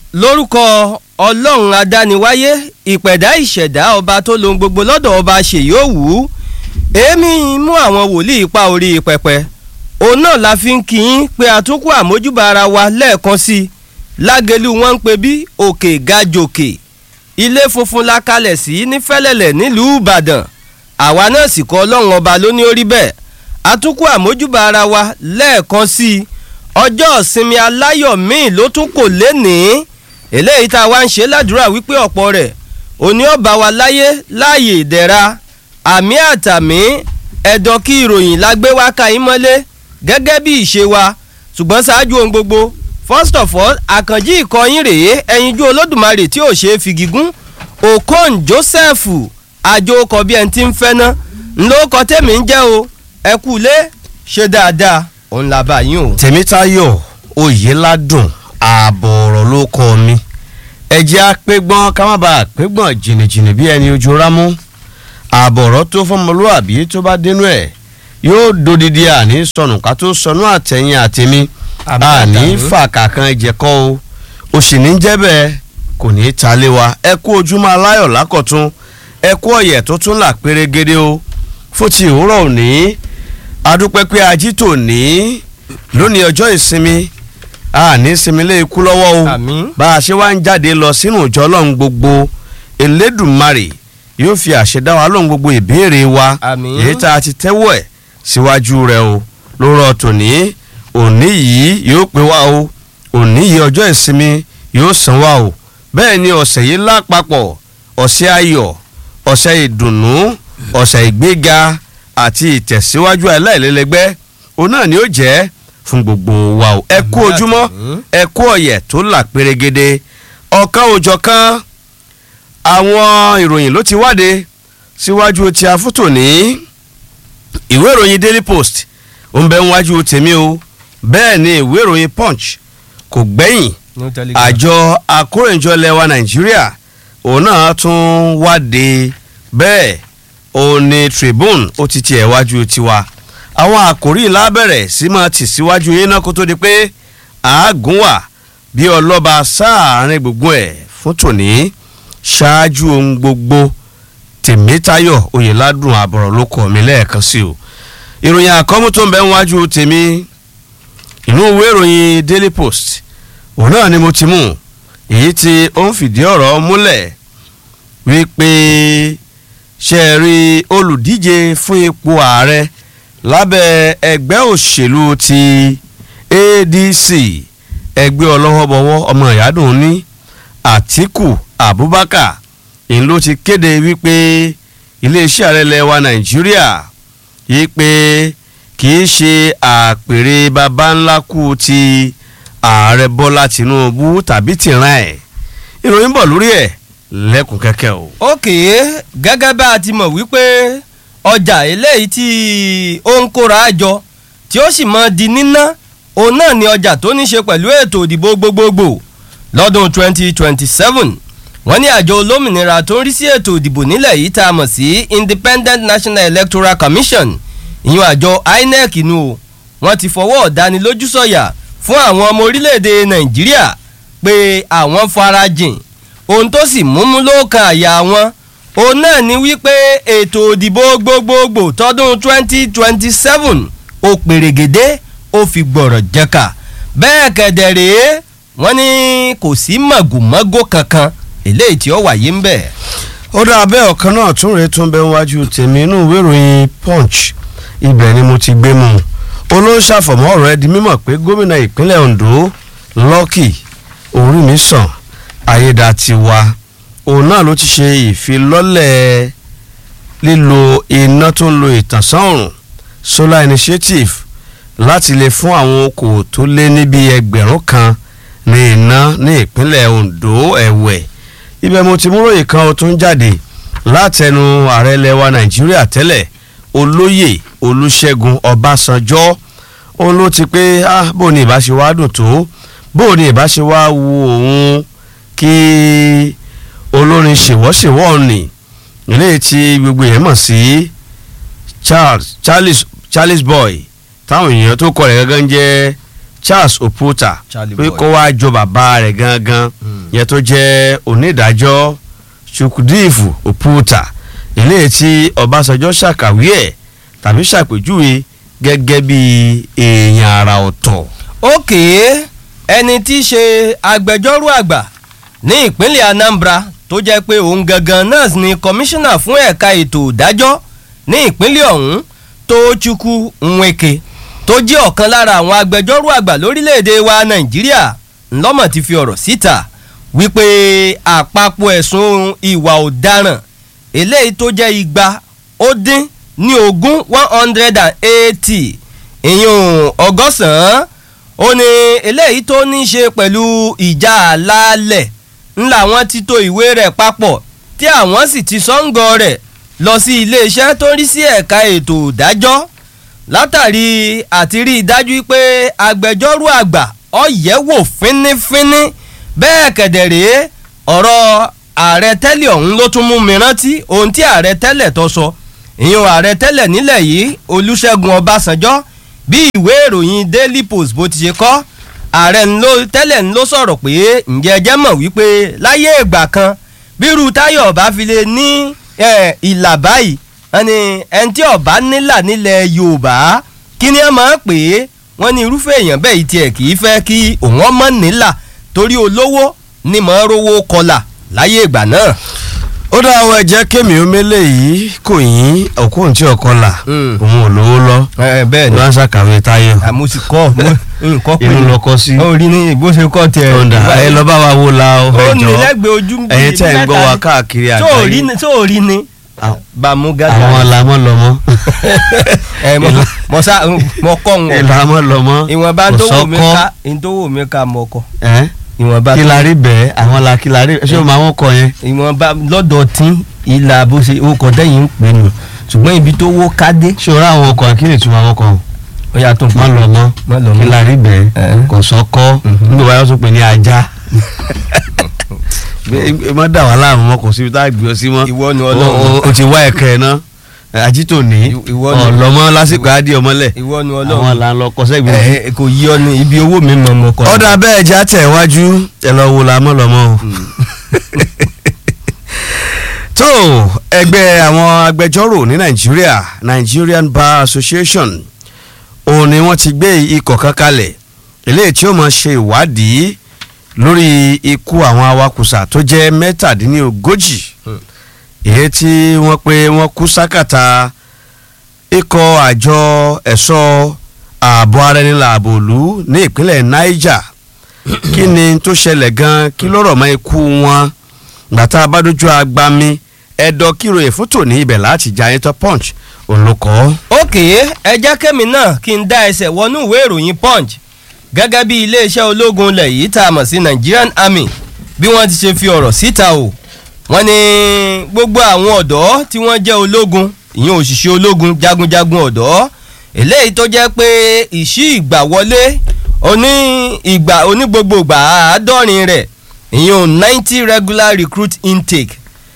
lórúkọ ọlọ́run adániwáyé ìpẹ̀dá ìṣẹ̀dá ọba tó lohun gbogbo lọ́dọ̀ ọba ṣèyí òwú èémí mú àwọn wòlíì pa orí pẹpẹ òun náà la fi ń kí yín pé àtúnkù àmójúbà ara wa lẹ́ẹ̀kan sí i lágẹ̀lú wọn ń pe bí òkè gajòkè ilé funfun la kalẹ̀ sí ní fẹ́lẹ́lẹ̀ nílùú ìbàdàn àwa náà sì kọ́ ọlọ́run ọba ló ní orí bẹ́ẹ̀ àtúnkù àmójúbà ara wa lẹ́ẹ̀kan sí i ọjọ́ ìsinmi aláyọ̀ míì ló tún kò lénìí eléyìí tá a wá ń ṣe ládùúrà wípé ọ̀pọ̀ rẹ̀ òní ọba wa láyé láàyè ìdẹ̀ra àmì àtàmì ẹ̀dọ̀ kí ìròyìn la gbé wá ka yín mọ́lé gẹ́gẹ́ bí ìṣe wa ṣùgbọ́n ṣáájú ohun gbogbo first of all àkànjí ìkọyín rèé ẹyinjú olódùmarè tí ò ṣe é fi gígùn okon joseph àjò ọkọ̀ bí ẹni tí ń fẹ́ ná ńlọ́kọ tèmi ń jẹ́ o ẹ kú lé ṣe dáadáa òun la bá yín o. tèmítayọ̀ oyèládùn ààbọ̀ ọ̀rọ̀ ló kọ́ mi ẹ̀jẹ̀ apẹ́gbọ́n ká má bàa pẹ́gbọ́n jìnnìjìnnì bí ẹni ojú rámú ààbọ̀ ọ̀rọ̀ tó fọmọlúwàbí tó bá dénú ẹ̀ yóò dodidi àní sọnù ká tó sọnù àtẹ̀yìn àtẹ̀mí àní fàkà kan ìjẹ̀kọ́ o òsì ní jẹ́ bẹ́ẹ̀ kò ní í ta lé wa ẹ kú ojúmọ́ aláyọ̀ lákọ̀tún ẹ kú ọ̀yẹ̀ tó tún là pérégede o fún ti òwúrọ̀ òní adúpẹ́ pé ají tò ní lónìí ọjọ́ ìsinmi àní sinmi lé ikú lọ́wọ́ o Àmín. bá a ṣe wá ń jáde lọ sínú ìjọ ọlọ́run gbogbo elédùnmarè yóò fi àṣẹ dá wa lóhun gbogbo ìbéèrè wa Àmín. èyí tá a ti tẹ́wọ́ ẹ̀ síwájú rẹ̀ o lórọ̀ tòní òní yìí yóò pé wá o òní yìí ọjọ́ ìsinmi yóò sàn wá o bẹ́ẹ̀ ni ọ̀sẹ̀ yìí lápapọ̀ ọ̀sẹ̀ ayọ̀ ọ̀sẹ̀ ìdùnnú ọ̀sẹ̀ ìgbéga àti ìtẹ̀síwájú aláìlẹ́lẹ́gbẹ́ òun náà ni ó jẹ́ fún gbogbo wa o ẹ kú Àmín ojúmọ́ àtàmín. ẹ kú ọ̀yẹ̀ tó là pérégede ọ̀kan òjọ̀kan àwọn ìròyìn ló ti wáde síwájú tí a fún tòní ìwé ìròyìn daily post ó ń bẹ níwájú tèmi o bẹ́ẹ̀ ni ìwé ìròyìn punch kò gbẹ́yìn New Telegraph. àjọ akórèjọ lẹwa nàìjíríà òun náà tún wáde bẹ́ẹ̀ òun ni tribune ó ti tiẹ̀ wájú tiwa àwọn àkòrí lábẹ̀rẹ̀ sí máa tì síwájú yín náà kó tó di pé àágùn wà bí ọlọ́ba sáàárín gbogbo ẹ̀ fún tòní ṣáájú ohun gbogbo tèmítayọ̀ oyèládùn àbọ̀rọ̀ ló kọ̀ mí lẹ́ẹ̀kan sí o ìròyìn àkọ́mú tó ń bẹ níwájú tèmi inú ìwé ìròyìn daily post òun náà ni mo ti mú èyí tí ó ń fìdí ọ̀rọ̀ múlẹ̀ wípé ṣe é rí olùdíje fún ipò ààrẹ lábẹ́ ẹgbẹ́ òṣèlú ti adc ẹgbẹ́ ọlọ́wọ́bọwọ́ ọmọ ìyádùn ní àtìkù abubakar ìyẹn ló ti kéde wípé iléeṣẹ́ ààrẹ lẹwa nàìjíríà yí pé kì í ṣe àpèrè baba ńlá kú ti ààrẹ bọ́lá tinubu tàbí tìran ẹ̀ ìròyìn bọ̀ lórí ẹ̀ lẹ́kùn kẹ́kẹ́ o. ókè gẹ́gẹ́ bá a ti mọ̀ wípé ọjà eléyìí tí ó ń kóra jọ tí ó sì mọ di níná òun náà ni ọjà tó ní ṣe pẹ̀lú ètò ìdìbò gbogbogbò lọ́dún 2027 wọ́n ní àjọ olómìnira tó ń rí sí ètò ìdìbò nílẹ̀ yìí tá a mọ̀ sí Independent National Electoral Commission ìyún àjọ INEC nu o wọ́n ti fọwọ́ ọ̀dánilójú sọ̀yà fún àwọn ọmọ orílẹ̀-èdè Nàìjíríà pé àwọn farajìn ohun tó sì múmú lóòkan àyà wọn òun náà ni wípé ètò òdìbò gbogbogbò tọdún 2027 ó pèrègèdè ó fi gbọ̀rọ̀ jẹ́ka bẹ́ẹ̀ kẹ̀dẹ̀ rèé wọ́n ní kò sí mọ̀gòmọ́gò kankan eléyìí tí ó wáyé ń bẹ̀. ó dá abẹ́ ọ̀kan náà tún rèé tún bẹ wájú tèmi inú ìwé ìròyìn punch ibẹ̀ ni mo ti gbé mu olóńṣàfọ̀mọ́ ọ̀rọ̀ ẹ di mímọ̀ pé gómìnà ìpínlẹ̀ ondo lọ́kì orímìsàn ayédatiwa òun náà ló ti ṣe ìfilọ́lẹ̀ lílo iná tó ń lo ìtànsán òrùn solar initiative láti lè fún àwọn okòwò tó lé níbi ẹgbẹ̀rún kan ní iná ní ìpínlẹ̀ ondo ẹ̀wẹ̀ ibẹ̀ mo ti mú ròyìn kan ó tún jáde látẹnu ààrẹ ilẹ̀ wa nàìjíríà tẹ́lẹ̀ olóyè olúṣẹ́gun ọbásanjọ́ òun ló ti pé ah bó ni ìbá ṣe wá dùn tó bó ni ìbá ṣe wá wu òun kí olórin ṣèwọ́ṣèwọ́ ni eléyìí tí gbogbo èèyàn mọ̀ sí charles charles charles boy táwọn èèyàn tó kọ rẹ̀ gangan jẹ́ charles oputa Charlie pé Boy. kó wá jọ bàbá rẹ̀ gangan yẹn tó jẹ́ onídàájọ́ chukwudifu oputa eléyìí tí ọbásanjọ́ ṣàkàwé ẹ̀ tàbí ṣàpèjúwe gẹ́gẹ́ bí èèyàn àrà ọ̀tọ̀. òkè ẹni tí í ṣe agbẹjọ́rò àgbà ní ìpínlẹ̀ anambra tó jẹ́ pé òun gangan náà ni kọmíṣánná fún ẹ̀ka ètò ìdájọ́ ní ìpínlẹ̀ ọ̀hún Tochukwu Nweke tó jẹ́ ọ̀kan lára àwọn agbẹjọ́rò àgbà lórílẹ̀‐èdè wa nàìjíríà ńlọ́mọ̀ ti fi ọ̀rọ̀ síta wípé àpapọ̀ ẹ̀sùn ìwà ọ̀daràn eléyìí tó jẹ́ igba ó dín ní ogún one hundred and eighty ìyún ọgọ́sàn-án ó ní eléyìí tó ní í ṣe pẹ̀lú ìjà àlàálẹ̀ ńlá wọn ti to ìwé rẹ̀ papọ̀ tí àwọn sì ti sọ́ńgọ̀ rẹ̀ lọ sí iléeṣẹ́ tó ń rí sí ẹ̀ka ètò ìdájọ́ látàrí àti rí i dájú pé agbẹjọ́rò àgbà ọ̀yẹ́wò fínífíní bẹ́ẹ̀ kẹ̀dẹ̀rẹ́ ọ̀rọ̀ ààrẹ tẹ́lẹ̀ ọ̀hún ló tún mú mi rántí ohun tí ààrẹ tẹ́lẹ̀ tó sọ ìyẹn ààrẹ tẹ́lẹ̀ nílẹ̀ yìí olúṣẹ́gun ọbásanjọ́ bí ìwé ìròyìn daily post bó ti ṣe kọ́ ààrẹ ńlọ tẹ́lẹ̀ ńlọ sọ̀rọ̀ pé ǹjẹ́ ẹjẹ́ mọ̀ wípé láyé ìgbà kan bírú táyọ̀ ọba fi lè ní ìlà báyìí ẹni ẹni tí ọba nílà nílẹ̀ yorùbá kí ni ẹ máa pè é wọ́n ní irúfẹ́ èèyàn bẹ́ẹ̀ tiẹ̀ kì í fẹ́ kí òun ọmọ nílà torí olówó ni mọ̀ ọ́ rówó kọlà láyé ìgbà náà. ó dá àwọn ẹ̀jẹ̀ kémi omele yìí kò yín òkú tí ọkọ là Mm. òun ò lówó lọ bẹ́ẹ̀ ni ló ń ṣàkàwé táyọ̀ àmọ́ sì kọ́ nǹkan pé inú lọkọ sí ó rí ní bó ṣe kọ́ tẹ ọ̀dà ẹ lọ bá wa wo la ọ ó ní ẹjọ́ lẹ́gbẹ̀ẹ́ ojú ń bí ẹ̀yin tẹ́ ń gbọ́ wa mẹ́ta káàkiri ni. tó ò rí àgbáyé ni tó ò rí ni Àwọn- bàmú gàdá àwọn làmọ́ lọ́mọ ẹ mọ mọ sá mọ kọ́ ń wọ̀ làmọ́ lọ́mọ ìwọ̀nba tó wò mí kò ká tó wò mí ká mọ kọ ẹ́ ìwọ̀nba kí la rí bẹ́ẹ̀ àwọn la kí la rí ṣé o máa wọ́n kọ yẹn ìwọ̀nba lọ́dọ̀ tí ìlà bó ṣe ó kọ tẹ́yìn ń pè nù ṣùgbọ́n ibi tó wó kádé ṣé o rá àwọn ọkọ̀ kí lè tún àwọn ọkọ̀ ó yà tó má lọ mọ́ má lọ kí mọ́. la rí bẹ́ẹ̀ Ẹ̀. kò sọ́kọ́ Mhm. nígbà wáyé tó pè ní ajá ẹ má dà wá láàmú mọ́ kò síbi tá a gbé ọ sí mọ́ Ìwọ ni O- Ọlọ́run. o- o ti wá ẹ̀kẹ́ ẹ̀ náà ajítò ní Ìwọ ni- ọ̀lọ́mọ lásìkò adé ọmọlẹ̀ ìwọ ni àwọn ọlọ́run là ń lọ kọ́ sẹ́gbẹ̀ẹ́ ẹ ẹ, kò yí ọ ní ibi owó mi mọ̀ mọ̀ kọ́ ọ̀dà bẹ́ẹ̀ já tẹ̀ wájú ẹ lọ wo làmọ́ lọ́mọ́ o. tó ẹgbẹ́ àwọn agbẹjọ́rò ní nàìjíríà Nigerian Bar Association òun ni wọ́n ti gbé ikọ̀ kan kalẹ̀ eléyìí tí ó máa ṣe ìwádìí lórí ikú àwọn awakùsà tó jẹ́ mẹ́tàdínlógójì Hmm. èyí tí wọ́n pé wọ́n kú sákàtà ikọ̀ àjọ ẹ̀ṣọ́ ààbò ara ẹni làbò òlu ní ìpínlẹ̀ Niger kí ni tó ṣẹlẹ̀ gan kí ló rọ̀ mọ́ ikú wọn gbàtà abádójú agbami ẹ̀dọ̀ kíròyìn fún tòní ibẹ̀ láti jà yín tó punch òun ló kọ́. òkè ẹ jẹ́ kẹ́mi náà kí n dá ẹsẹ̀ wọnú ìwé ìròyìn punch gẹ́gẹ́ bí iléeṣẹ́ ológun ilẹ̀ yìí tá a mọ̀ sí Nigerian Army bí wọ́n ti ṣe fi ọ̀rọ̀ síta o wọ́n ní gbogbo àwọn ọ̀dọ́ tí wọ́n jẹ́ ológun ìyẹn òṣìṣẹ́ ológun jagunjagun ọ̀dọ́ eléyìí tó jẹ́ pé ìṣí ìgbà wọlé oní ìgbà oní gbogbo ìgbà àádọ́rin rẹ̀ ìyẹn ninety regular recruit intake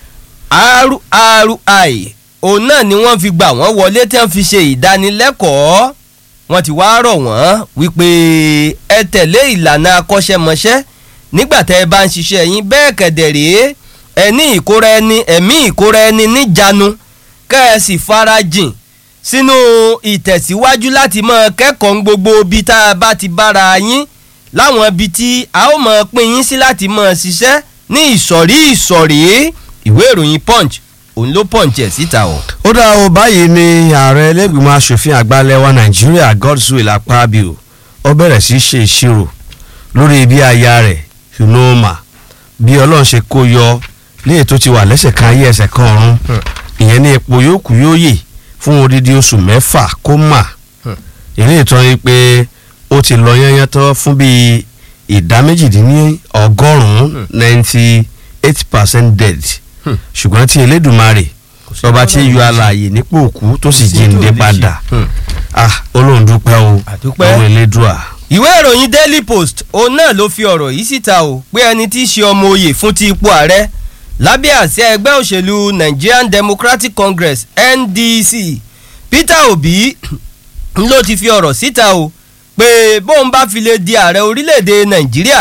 RRI òun náà ni wọ́n fi gbà wọ́n wọlé tí wọ́n fi ṣe ìdánilẹ́kọ̀ọ́ wọ́n ti wá rọ̀ wọ́n wípé ẹ tẹ̀lé ìlànà akọ́ṣẹ́mọṣẹ́ nígbà tẹ́ ẹ bá ń ṣiṣẹ́ yín bẹ́ẹ̀ kẹ̀dẹ̀ rèé ẹ ní ìkóra ẹni ẹ̀mí ìkóra ẹni níjàánu kẹ́ ẹ sì farajìn sínú ìtẹ̀síwájú láti máa kẹ́kọ̀ọ́ ń gbogbo ibi tá a bá ti bára yín láwọn ibi tí a ó máa pín yín sí láti máa ṣiṣẹ́ ní ìsọ̀rí ìsọ̀rí ìwé ìròyìn punch òun ló punch ẹ̀ síta o. ó dá o báyìí ni ààrẹ ẹlẹ́gbìmọ̀ asòfin àgbà lẹ́wà nàìjíríà Godswill Akpabio ó bẹ̀rẹ̀ sí í ṣe ìṣirò lórí bí aya rẹ̀ Unoma bí ọlọ́run ṣe kó yọ léè tó ti wà lẹ́sẹ̀ kan ayé ẹsẹ̀ kan ọ̀run ìyẹn ní ipò yóò kú yóò yè fún odidi oṣù mẹ́fà kó mà èyí ìtàn yìí pé ó ti lọ yányán tán fún bíi ìdá méjìdínní ọgọ́rùn-ún ninety eight percent dead Hmm. ṣùgbọ́n tí Elédùmarè sí ọba tí Ọlọ́run yọ lè ṣe. alààyè nípò òkú tó sì Kò sí tó jíǹde lè ṣe. padà Hmm. ah Ọlọ́run dúpẹ́ o Àdúpẹ́. ọ̀rọ̀ Elédùà. ìwé ìròyìn daily post òun náà ló fi ọ̀rọ̀ yìí síta o pé ẹni tí í ṣe ọmọ oyè fún ti ipò ààrẹ lábẹ́ àsíá ẹgbẹ́ òṣèlú Nigerian Democratic Congress NDC Peter Obi ló ti fi ọ̀rọ̀ síta o pé bóun bá fi lè di ààrẹ orílẹ̀-èdè Nàìjíríà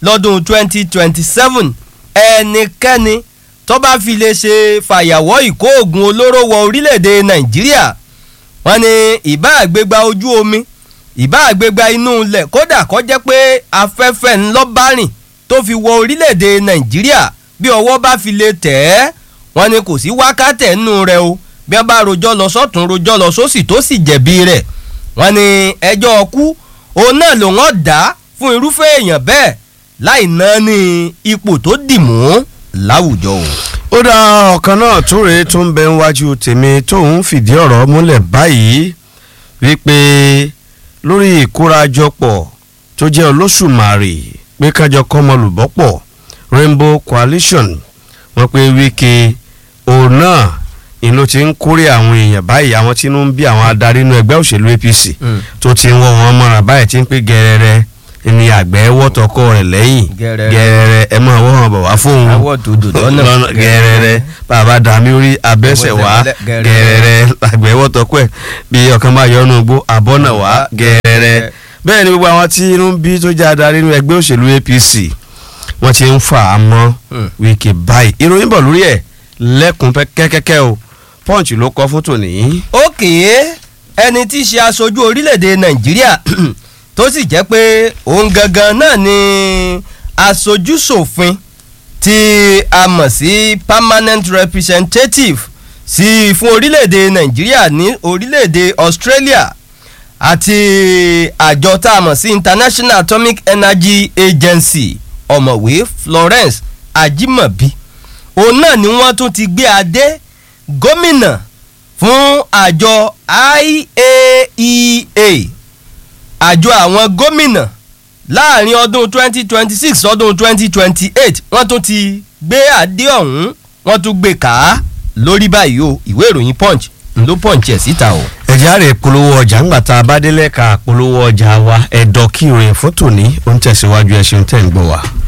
lọ́dún 2027 ẹnikẹ́ni tó bá fi lè ṣe fàyàwọ́ ìkó oògùn olóró wọ orílẹ̀-èdè nàìjíríà wọ́n ní ìbá àgbégbá ojú omi ìbá àgbégbá inú ilẹ̀ kódà kó jẹ́ pé afẹ́fẹ́ ńlọ́bárìn tó fi wọ orílẹ̀-èdè nàìjíríà bí ọwọ́ bá fi lè tẹ̀ ẹ́ wọ́n ní kò sí wákàtẹ̀ nù rẹ̀ o bí wọ́n bá rojọ́ lọ sọ́tún rojọ́ lọ sósì tó sì jẹ̀bi rẹ̀ wọ́n ní ẹjọ́ ọkú òun náà lòun ọ̀dà fún irúfẹ́ èèyàn bẹ́ẹ̀ láì náà ní ipò tó dì mú láwùjọ o. ó dá ọ̀kan náà tó rèé tó ń bẹ níwájú tèmi tóun fìdí ọ̀rọ̀ múlẹ̀ báyìí wípé lórí ìkórajọpọ̀ tó jẹ́ olóṣùmarè pé kájọ kọ́mọlùbọ́pọ̀ Rainbow Coalition wọ́n pé Wike òun náà ìlú ló ti ń kórè àwọn èèyàn báyìí àwọn tí ń bí àwọn adarí inú ẹgbẹ́ òṣèlú APC tó ti ń wọ́ wọn mọ́ra báyìí tí ń pé gẹ́rẹ́rẹ́ ni àgbẹ̀ wọ́tọ̀kọ rẹ̀ lẹ́yìn Gẹ́rẹ́rẹ́. gẹ́rẹ́rẹ́ ẹ máa wọ́n bọ̀ wá fóun Awọ́ tó dò lọ́nà. gẹ́rẹ́rẹ́ bàbá dàmí orí abẹ́sẹ̀ wá Gẹ́rẹ́rẹ́. gẹ́rẹ́rẹ́ àgbẹ̀ wọ́tọ̀kọ ẹ̀ bí ọ̀kan bá yọnu gbó àbọ̀nà wá gẹ́rẹ́rẹ́ bẹ́ẹ̀ ni gbogbo àwọn tí inú ń bí tó jẹ́ adarí inú ẹgbẹ́ òṣèlú APC wọ́n ti ń fà á mọ́ Hmm. Wike báyìí ìròyìn bọ̀ lórí ẹ̀ lẹ́kùn kẹ́kẹ́kẹ́ o Punch ló kọ fún tòní. òkè ẹni tí í ṣe aṣojú orílẹ̀-èdè nàìjíríà tó sì jẹ́ pé òun gangan náà ni aṣojú ṣòfin tí a mọ̀ sí permanent representative sí fún orílẹ̀-èdè nàìjíríà ní orílẹ̀-èdè australia àti àjọ tá a mọ̀ sí international atomic energy agency ọ̀mọ̀wé florence ajimobi òun náà ni wọ́n tún ti gbé adé gómìnà fún àjọ IAEA àjọ àwọn gómìnà láàrin ọdún 2026 ọdún 2028 wọ́n tún ti gbé adé ọ̀hún wọ́n tún gbé ká lórí báyìí o ìwé ìròyìn punch ló punch ẹ̀ síta o. ẹ̀já rẹ̀ polówó ọjà ńgbà tá a bá délẹ̀ ká polówó ọjà wa ẹ̀dọ̀ kí ìròyìn fún tòní ó ń tẹ̀síwájú ẹ̀ ṣeun tẹ̀ ń gbọ́ wa.